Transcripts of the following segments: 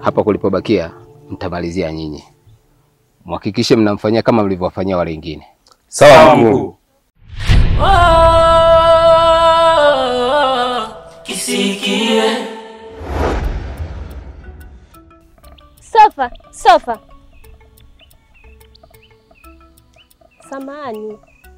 hapa kulipobakia mtamalizia nyinyi, mhakikishe mnamfanyia kama mlivyowafanyia wale wengine. Sawa mkuu. Kisikie Sofa, sofa. Samahani,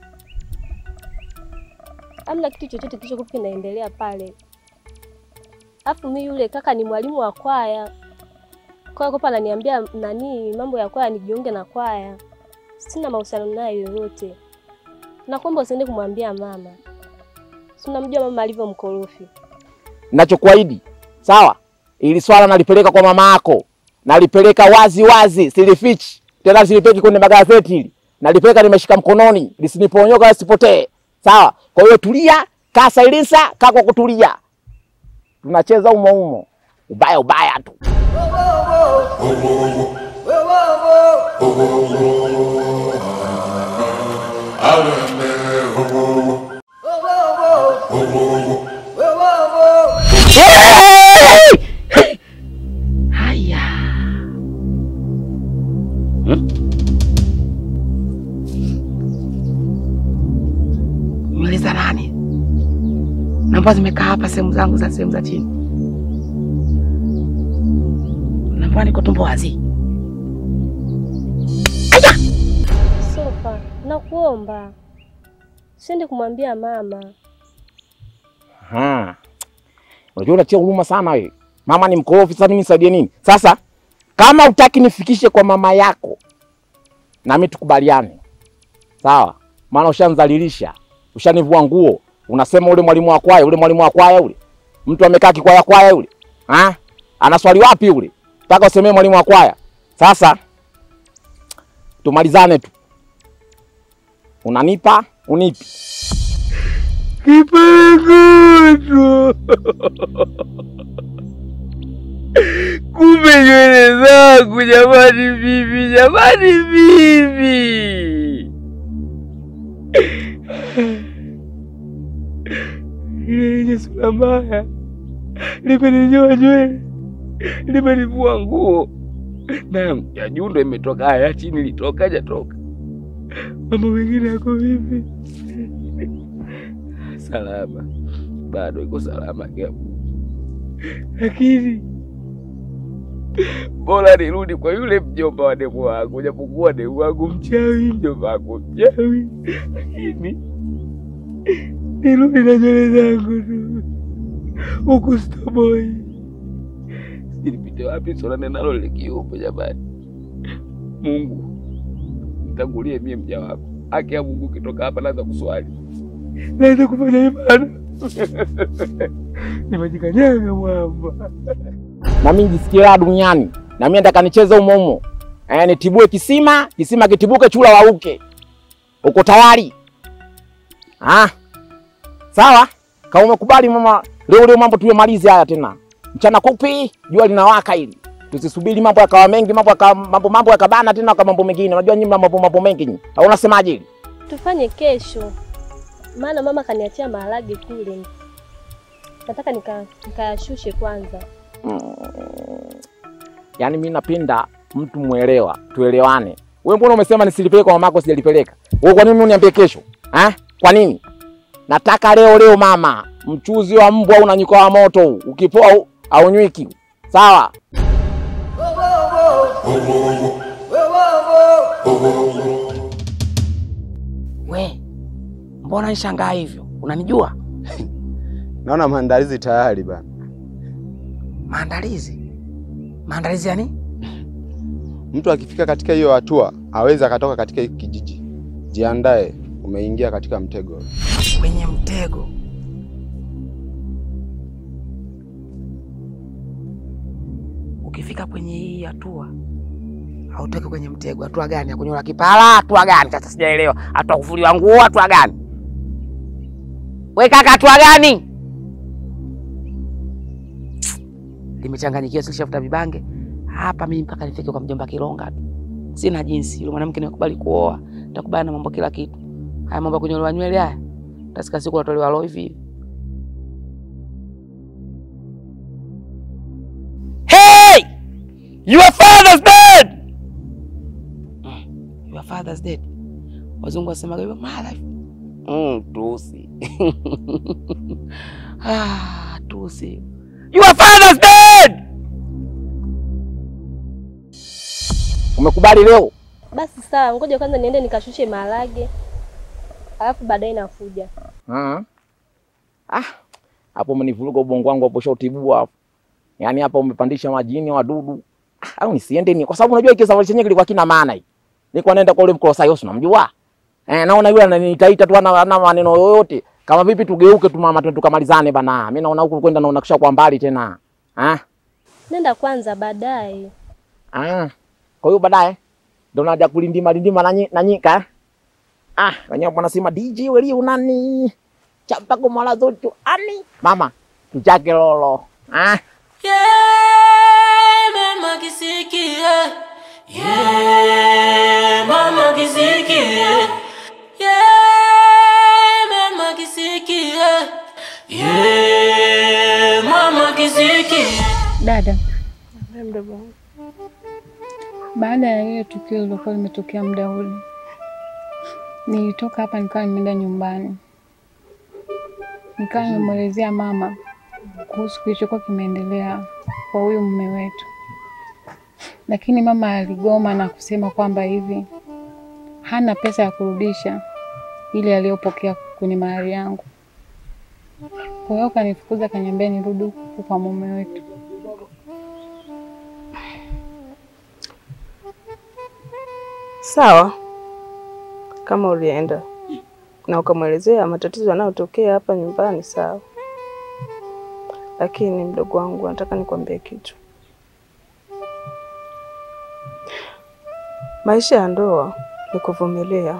amna kitu chochote kilichokuwa kinaendelea pale. Afu mi yule kaka ni mwalimu wa kwaya, kwa hiyo ananiambia nani mambo ya kwaya, nijiunge na kwaya. Sina mahusiano naye yoyote, nakuomba usiende kumwambia mama. Si unamjua mama alivyo mkorofi. Nachokuahidi sawa, ili swala nalipeleka kwa mama yako, nalipeleka wazi wazi, silifichi tena, silipeki kwenye magazeti hili, nalipeleka nimeshika mkononi, lisiniponyoka lisipotee. Sawa, kwa hiyo tulia, kaa silisa, kaa kwa kutulia, tunacheza umo umo, ubaya ubaya tu. Haya. Hmm? Nywele za nani? Namba zimekaa hapa sehemu zangu za sehemu za chini. Namba niko tumbo wazi. Sofa, nakuomba usiende kumwambia mama. Aha. Unajua unatia huruma sana wewe. Mama ni mkorofi, sasa mimi nisaidie nini? Sasa kama utaki nifikishe kwa mama yako, nami tukubaliane, sawa? Maana ushanzalilisha, ushanivua nguo, unasema ule mwalimu wa kwaya, ule mwalimu wa kwaya ule, mtu amekaa kikwaya kwaya yule, ha? Anaswali wapi yule? Nataka usemee mwalimu wa kwaya. Sasa tumalizane tu, unanipa unipi? Kipangutu. Kumbe nywele zangu jamani, bibi, jamani, bibi. Ile yenye sura mbaya limeninyoa nywele, limenivua nguo na ya juu ndo imetoka, haya ya chini litoka hajatoka. Mambo mengine yako vipi? Salama, bado iko salama Gabu, lakini bora nirudi kwa yule mjomba wa demu wangu, japokuwa demu wangu mchawi, mjomba wangu mchawi, lakini nirudi na nywele zangu tu huku stoboi. Nilipite wapi? Sonane nalo lile kiupe jamani. Mungu nitangulie mie mja wako, haki ya Mungu kitoka hapa naanza kuswali naweza kufanya ibada nimejikanyaga mwamba. na mimi nijisikie raha duniani, na mimi nataka nicheze umo umo, eh, nitibue kisima, kisima kitibuke, chula wauke. Uko tayari? Ah, sawa. Kama umekubali mama, leo leo mambo tuyamalize haya tena. Mchana kupi, jua linawaka hili. Tusisubiri mambo yakawa mengi, mambo yakawa mambo mambo yakabana tena kwa mambo mengine. Unajua nyinyi mna mambo mambo mengi nyinyi. Au unasemaje hili? Tufanye kesho, maana mama kaniachia maharage kule, nataka nika- nikayashushe kwanza. Mm. Yaani mimi napenda mtu mwelewa, tuelewane. Wewe mbona umesema nisilipeleke kwa mamako sijalipeleka? Wewe kwa nini uniambie kesho? Ha? Kwa nini? Nataka leo leo mama, mchuzi wa mbwa unanyuka wa moto huu. Ukipoa huu, haunywiki. Sawa? We, mbona nishangaa hivyo? Unanijua? Naona maandalizi tayari bana. Maandalizi? Maandalizi ya nini? Mtu akifika katika hiyo hatua awezi akatoka katika hiki kijiji. Jiandae, umeingia katika mtego. Kwenye mtego. Ukifika kwenye hii hatua hautoki kwenye mtego. Hatua gani? Ya kunyola kipara? Hatua gani? Sasa sijaelewa. Hatua kuvuliwa nguo? Hatua gani? We kaka, hatua gani? Limechanganyikiwa, silishafuta vibange hapa mimi mpaka nifike kwa mjomba Kilonga tu. Sina jinsi, yule mwanamke nimekubali kuoa, nitakubali na mambo kila kitu. Haya mambo ya kunyolewa nywele haya, tasika siku natolewa roho hivi hivi. Hey! your father's dead. Wazungu wasemaga hivyo my life. Mm, Tusi. ah, Tusi. Your father's dead. Umekubali leo? Basi sawa, ngoja kwanza niende nikashushe maharage, alafu baadaye nakuja. Mhm. Ah, hapo umenivuruga ubongo wangu hapo shautibua hapo. Yaani hapa umepandisha majini wadudu. Ah, au nisiende ni kwa sababu unajua hiki safari chenyewe kilikuwa kina maana hii. Nilikuwa naenda kwa ule mkolosaios unamjua? Eh, naona yule ananiitaita tu ana ana maneno yoyote. Kama vipi tugeuke tu mama tu tukamalizane bana. Mimi naona huku kwenda naona kisha kwa mbali tena. Ah? Nenda kwanza, baadaye. Ah. Kwa hiyo baadaye ndio naja kulindima lindima na nyi- na nyika. eh? Ah, wenyewe wanasema DJ weli unani? Chapa kwa mala zote ani. Mama, tuchake lolo. Ah. Yeah, mama kisikie. Yeah, mama kisikie. Yeah, mama kisikie. Yeah, mama kisikie. Dada, Mdogo wangu. baada ya ile tukio lilokuwa limetokea muda ule, nilitoka hapa nikawa nimeenda nyumbani, nikawa nimemwelezea mama kuhusu kilichokuwa kimeendelea kwa huyu mume wetu, lakini mama aligoma na kusema kwamba hivi hana pesa ya kurudisha ile aliyopokea kwenye mahari yangu. Kwa hiyo kanifukuza, kaniambia nirudi huku kwa mume wetu. Sawa, kama ulienda na ukamwelezea matatizo yanayotokea hapa nyumbani, sawa. Lakini mdogo wangu, nataka nikwambie kitu. Maisha ya ndoa ni kuvumilia.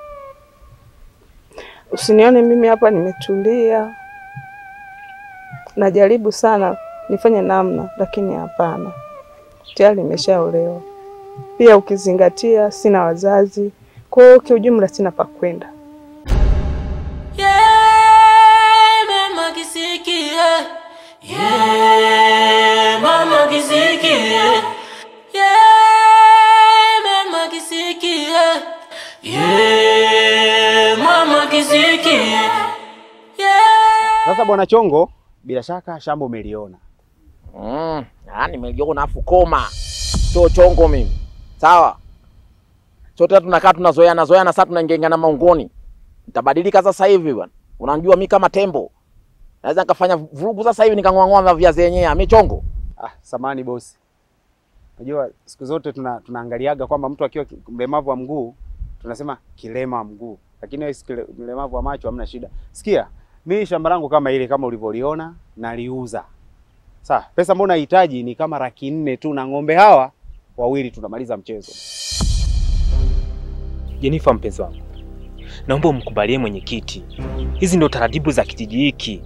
Usinione mimi hapa nimetulia, najaribu sana nifanye namna, lakini hapana, tayari nimeshaolewa. Pia ukizingatia sina wazazi, kwa hiyo kiujumla sina pa kwenda. Yeah, mama kisikie. Yeah, mama kisikie. Yeah, mama kisikie. Yeah, mama kisikie. Yeah. Sasa bwana Chongo, bila shaka shamba umeliona. Mm, ah, nimeliona afu koma. Sio chongo mimi. Sawa. Sote tunakaa tunazoeana zoeana sasa tunaingengana maungoni. Nitabadilika sasa hivi bwana. Unanijua mimi kama tembo. Naweza nikafanya vurugu sasa hivi nikang'oa viazi yenyewe. Mimi chongo. Ah, samani bosi. Unajua siku zote tuna, tunaangaliaga kwamba mtu akiwa ki- mlemavu wa mguu tunasema kilema wa mguu, lakini wewe si kile- mlemavu wa macho hamna shida. Sikia, mimi shamba langu kama ile kama ulivyoliona naliuza. Sawa, pesa mbona nahitaji ni kama laki nne tu na ng'ombe hawa wawili tunamaliza mchezo. Jenifa, mpenzi wangu, naomba umkubalie mwenyekiti. Hizi ndio taratibu za kijiji hiki.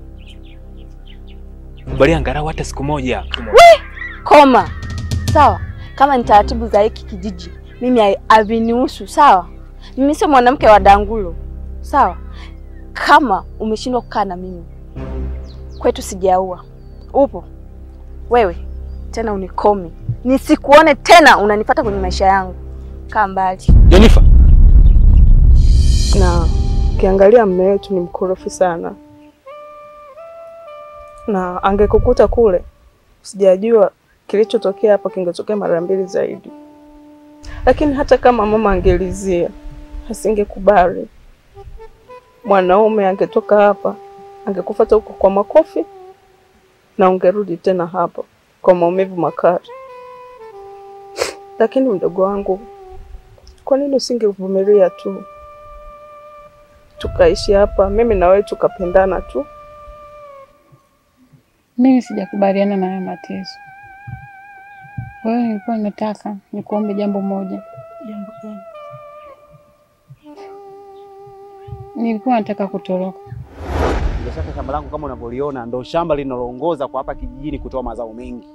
Kubalia angalau hata siku moja. Koma. Sawa, kama ni taratibu za hiki kijiji, mimi hai- havinihusu. Sawa, mimi sio mwanamke wa dangulo. Sawa, kama umeshindwa kukaa na mimi kwetu, sijaua upo wewe tena, unikome nisikuone tena unanipata kwenye maisha yangu. Kaa mbali. Jenifa, Na ukiangalia mume wetu ni mkorofi sana, na angekukuta kule, sijajua kilichotokea hapa kingetokea mara mbili zaidi. Lakini hata kama mama angelizia, asingekubali. Mwanaume angetoka hapa, angekufuata huko kwa makofi, na ungerudi tena hapa kwa maumivu makali. Lakini mdogo wangu, kwa nini usingevumilia tu tukaishi hapa, mimi na wewe tukapendana tu? Mimi sijakubaliana na haya mateso. Kwa hiyo nilikuwa nataka nikuombe jambo moja. Jambo gani? Nilikuwa nataka kutoroka. Bila shaka shamba langu kama unavyoliona ndo shamba linaloongoza kwa hapa kijijini kutoa mazao mengi.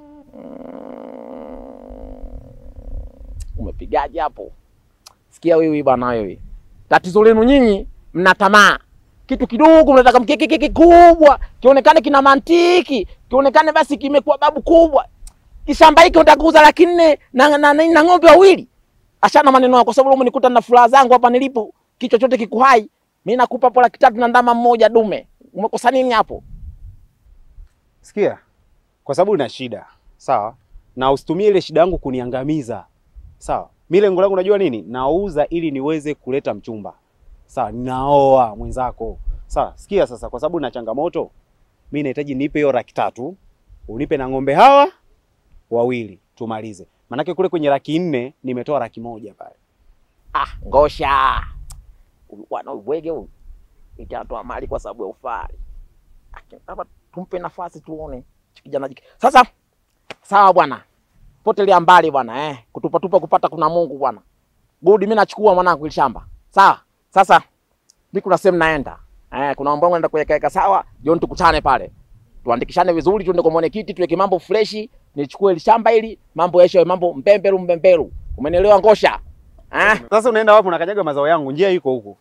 Umepigaje hapo? Sikia wewe bwana wewe. Tatizo lenu nyinyi mna tamaa. Kitu kidogo mnataka mkeke kikubwa, kionekane kina mantiki, kionekane basi kimekuwa babu kubwa. Kishamba hiki unataka kuuza laki nne na, na, na, na ng'ombe wawili. Achana maneno yako, kwa sababu umenikuta na furaha zangu hapa nilipo, kichwa chote kikuhai. Mimi nakupa hapo laki tatu na ndama mmoja dume. Umekosa nini hapo? Sikia, kwa sababu una shida sawa, na usitumie ile shida yangu kuniangamiza sawa. Mimi lengo langu unajua nini? Nauza ili niweze kuleta mchumba sawa, ninaoa mwenzako sawa. Sikia sasa, kwa sababu na changamoto, mimi nahitaji nipe hiyo laki tatu, unipe na ng'ombe hawa wawili tumalize, manake kule kwenye laki nne nimetoa laki moja pale. Ah, ngosha. Huyu bwana ubwege huyu. Itatoa mali kwa sababu ya ufari. Aki- Hapa tumpe nafasi tuone. Hichi Kijana jike. Sasa sawa bwana. Potelea mbali bwana eh. Kutupa tupa kupata kuna Mungu bwana. Good mimi nachukua mwanangu ile shamba. Sawa. Sasa mimi kuna sehemu naenda. Eh, kuna mambo yangu naenda kuweka sawa. Jioni tukutane pale. Tuandikishane vizuri tuende kwa mwenyekiti tuweke mambo freshi. Nichukue ile shamba ili mambo yaishe mambo mbemberu mbemberu. Umenielewa ngosha? Eh? Sasa unaenda wapi? Unakanyaga mazao yangu, njia iko huko.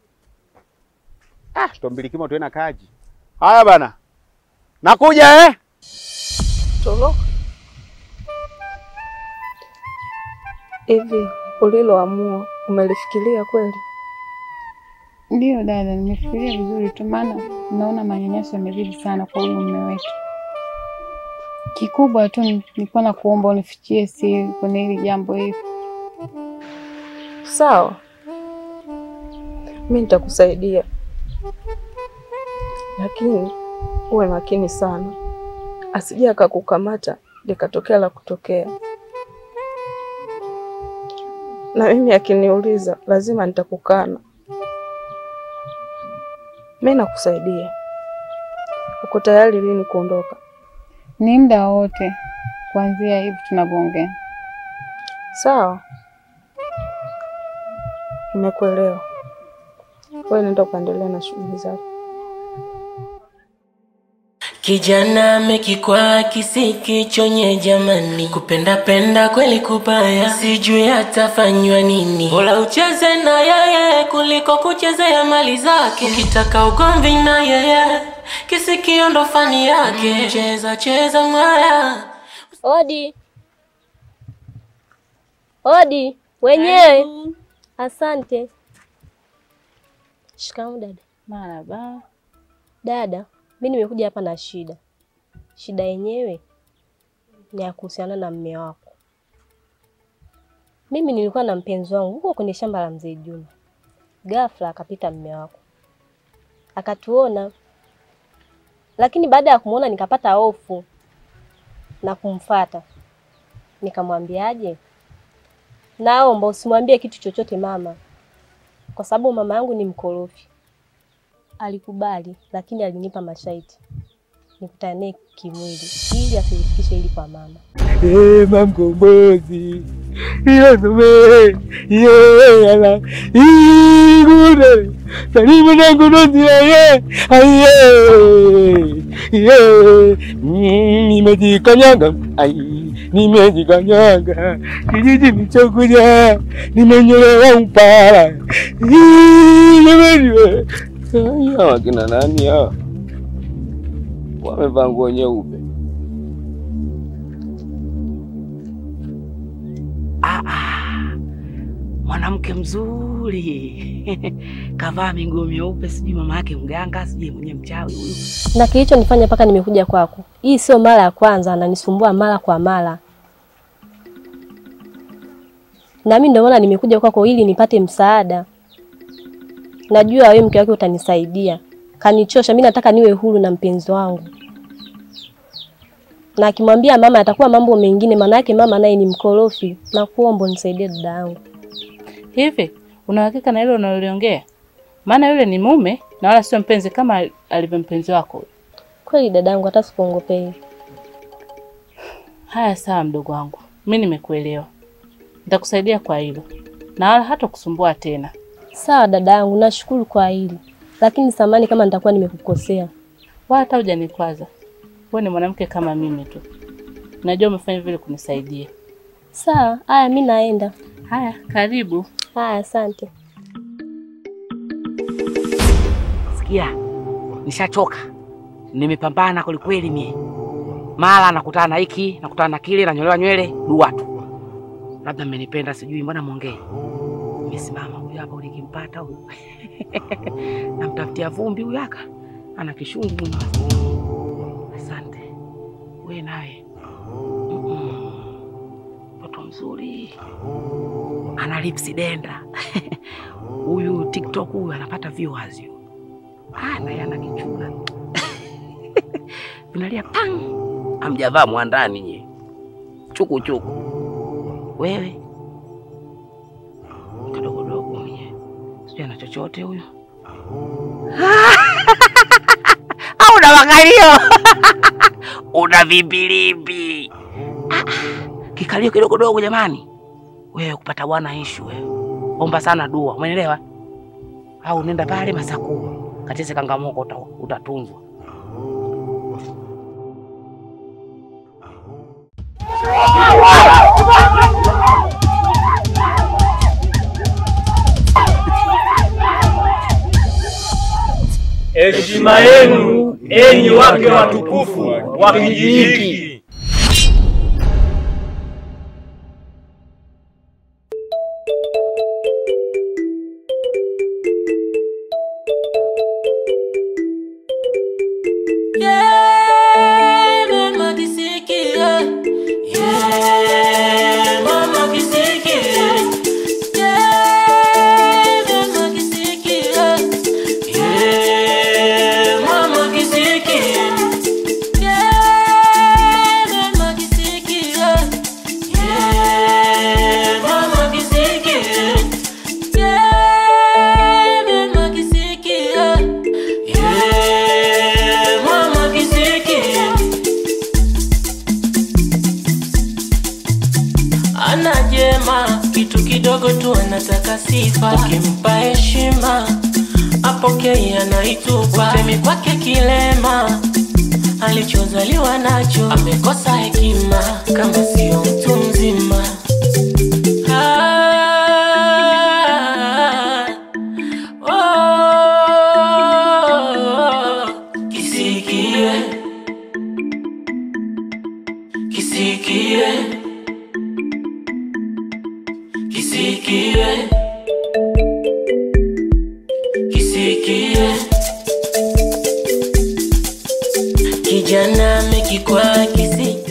Ah, tutambilikima tuena kaji. Haya bana, nakuja eh. Toroka. Hivi uliloamua umelifikiria kweli? Ndiyo dada, nimefikiria vizuri tu, maana naona manyanyaso yamezidi sana kwa huyu mume wetu. Kikubwa tu nilikuwa na kuomba unifichie siri kwenye hili jambo hili. Sawa, mi nitakusaidia, lakini uwe makini sana, asije akakukamata likatokea la kutokea. Na mimi akiniuliza, lazima nitakukana. Mi nakusaidia. Uko tayari lini kuondoka? Ni muda wote kuanzia hivi tunavyoongea. Sawa, nimekuelewa. Wewe nenda ukaendelea na shughuli zako. Kijana amekikwaa kisiki chonye jamani, kupenda penda kweli kubaya, sijui atafanywa nini. Bora ucheze na yeye kuliko kuchezea mali zake. Ukitaka ugomvi na yeye, kisikio ndo fani yake. Cheza cheza mwaya Odi, odi wenyewe. Asante. Shikamoo dada. Marhaba. Dada, mi nimekuja hapa na shida. Shida yenyewe ni ya kuhusiana na mme wako. Mimi nilikuwa na mpenzi wangu huko kwenye shamba la mzee Juma, ghafla akapita mme wako akatuona, lakini baada ya kumwona nikapata hofu na kumfata. Nikamwambiaje, naomba usimwambie kitu chochote mama, kwa sababu mama yangu ni mkorofi. Alikubali, lakini alinipa masharti nikutane naye kimwili ili asilifikishe hili kwa mama. Eh, mamkombozi iyosome iyeyala igure salimu nangunoziaye aiye iye nimejikanyaga ai nimejikanyaga kijiji nichokuja nimenyolewa upara Ii, jamani we. Ai, hawa kina nani hawa wamevaa nguo nyeupe Ah, ah, mwanamke mzuri kavaa miguo myeupe, sijui mama yake mganga, sijui mwenye mchawi huyu. Na kilichonifanya mpaka nimekuja kwako, hii sio mara ya kwanza, ananisumbua mara kwa mara, na mimi ndio maana nimekuja kwako ili nipate msaada. Najua wewe mke wake utanisaidia. Kanichosha, mimi nataka niwe huru na mpenzi wangu, na akimwambia mama atakuwa mambo mengine, maana yake mama naye ni mkorofi. Na kuomba unisaidie dada yangu. Hivi una uhakika na hilo unaloliongea? Maana yule ni mume na wala sio mpenzi kama alivyo mpenzi wako. Kweli dadangu, hata sikuongopei. Haya, sawa mdogo wangu, mi nimekuelewa, nitakusaidia kwa hilo na wala hata kusumbua tena. Sawa dadangu, nashukuru kwa hili, lakini samani kama nitakuwa nimekukosea. Wala hata hujanikwaza. Wewe ni mwanamke kama mimi tu, najua umefanya vile kunisaidia. Sawa, haya, mi naenda. Haya, karibu. Haya, asante. Sikia, nishachoka, nimepambana kwelikweli mie, mara nakutana na hiki nakutana na kile, nanyolewa nywele dua tu, labda mmenipenda, sijui mbona mwongei. Nimesimama huyu hapa, ulikimpata huyu namtafutia vumbi huyu aka ana kishungi huyu. Asante we naye Mm-mm. mtoto mzuri ana lipsi denda huyu TikTok huyu anapata viewers huyu. Ah, naye ana kichuna vinalia pang, amjavaa mwandani nye chuku chuku. Wewe kadogodogo mwenye sijui ana chochote huyu au una makalio una vimbilimbi Ah, ah, kikalio kidogodogo jamani. Wewe kupata bwana ishu wewe, omba sana dua, umeelewa? Au nenda pale Masakuu kacheze kangamoko, uta- utatunzwa. Heshima yenu enyi wake watukufu wa kijiji hiki. Yeah, mama kisikia. Yeah, mama kisikia. Yeah, mama kisikia. Yeah, mama kisikia. Yeah, mama kisikia. Yeah, mama kisikia. Yeah, mama kisikia. Yeah, mama kisikia. Ana jema, kitu kidogo tu anataka sifa. Ukimpa heshima apokei, anaitupa. Usemi kwake kilema, alichozaliwa nacho amekosa hekima, kama sio mtu mzima. Ah, oh, kisikie, kisikie kisikie kisikie kijana amekikwa kisi